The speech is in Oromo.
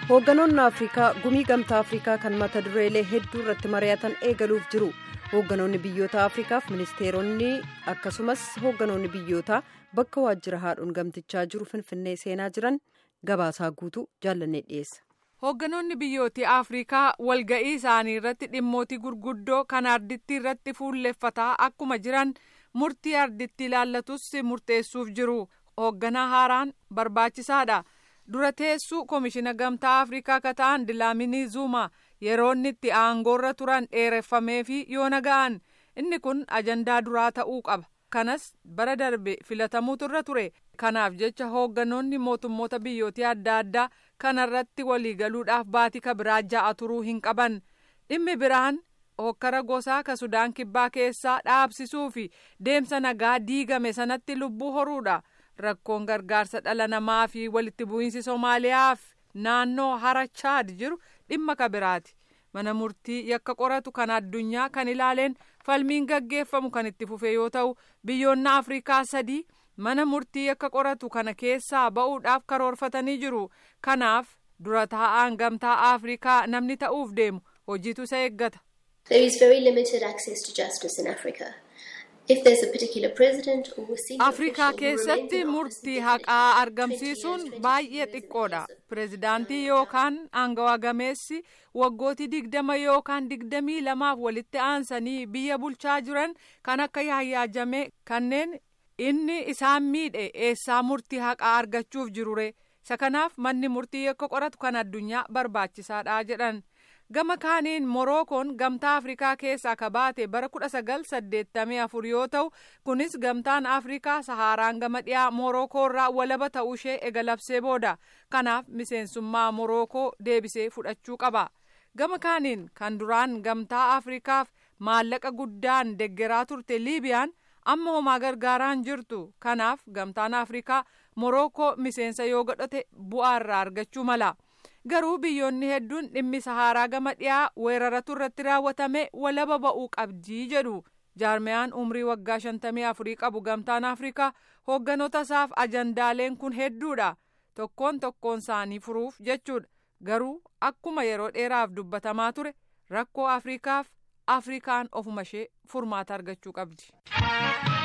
hoogganoonni afrikaa gumii gamtaa afrikaa kan mata dureelee hedduu irratti mari'atan eegaluuf jiru hoogganoonni biyyoota afrikaaf ministeeronni akkasumas hoogganoonni biyyootaa bakka waajjira haadhuun gamtichaa jiru finfinnee seenaa jiran gabaasaa guutuu jaallannee dhiyeessa. hoogganoonni biyyooti afrikaa walga'ii isaanii irratti dhimmootii gurguddoo kan ardittii irratti fuulleffataa akkuma jiran murtii ardittii ilaallatus murteessuuf jiru hoogganaa haaraan barbaachisaadha. dura teessuu koomishina gamtaa afrikaa ka ta'an dilaaminii zuuma yeroo inni itti aangoorra turan dheereffamee fi yoo naga'an inni kun ajandaa duraa ta'uu qaba kanas bara darbe filatamuutu irra ture kanaaf jecha hoogganoonni mootummoota biyyootii adda addaa kanarratti waliigaluudhaaf baatii ka biraa ja'a turuu hin qaban dhimmi biraan hokkara gosaa ka sudaan kibbaa keessaa dhaabsisuu fi deemsa nagaa diigame sanatti lubbuu horuudha. rakkoon gargaarsa dhala namaa fi walitti bu'iinsi somaaliyaaf naannoo hara chaad jiru dhimma ka biraati mana murtii yakka qoratu kan addunyaa kan ilaaleen falmiin gaggeeffamu kan itti fufe yoo ta'u biyyoonni afrikaa sadii mana murtii yakka qoratu kana keessaa ba'uudhaaf karoorfatanii jiru kanaaf dura taa'aan gamtaa afrikaa namni ta'uuf deemu hojiitu isa eeggata. There is very limited access to justice in Africa. afrikaa keessatti murtii haqaa argamsiisuun baay'ee xiqqoodha pireezidaantii yookaan aangawaa gameessi waggootii digdama yookaan digdamii lamaaf walitti aansanii biyya bulchaa jiran kan akka yaayyaajame kanneen inni isaan miidhe eessaa murtii haqaa argachuuf jirure isa kanaaf manni murtii yakka qoratu kan addunyaa barbaachisaadha jedhan. gama kaaniin morookoon gamtaa afrikaa keessaa ka baate bara kudha sagal saddeettamii afur yoo ta'u kunis gamtaan afrikaa sahaaraan gama dhiyaa morookoo irraa walaba ta'uu ishee eegalabsee booda kanaaf miseensummaa morookoo deebisee fudhachuu qaba gama kaaniin kan duraan gamtaa afrikaaf maallaqa guddaan deggeraa turte liibiyaan amma homaa gargaaraan jirtu kanaaf gamtaan afrikaa morookoo miseensa yoo godhate bu'aa irraa argachuu mala. garuu biyyoonni hedduun dhimmi sahaaraa gama dhiyaa weeraratu irratti raawwatame walaba ba'uu qabdii jedhu jaarmiyaan umrii waggaa shantamii afurii qabu gamtaan afrikaa hoogganoota isaaf ajandaaleen kun hedduudha tokkoon tokkoon isaanii furuuf jechuudha garuu akkuma yeroo dheeraaf dubbatamaa ture rakkoo afrikaaf afrikaan ofuma ishee furmaata argachuu qabdi.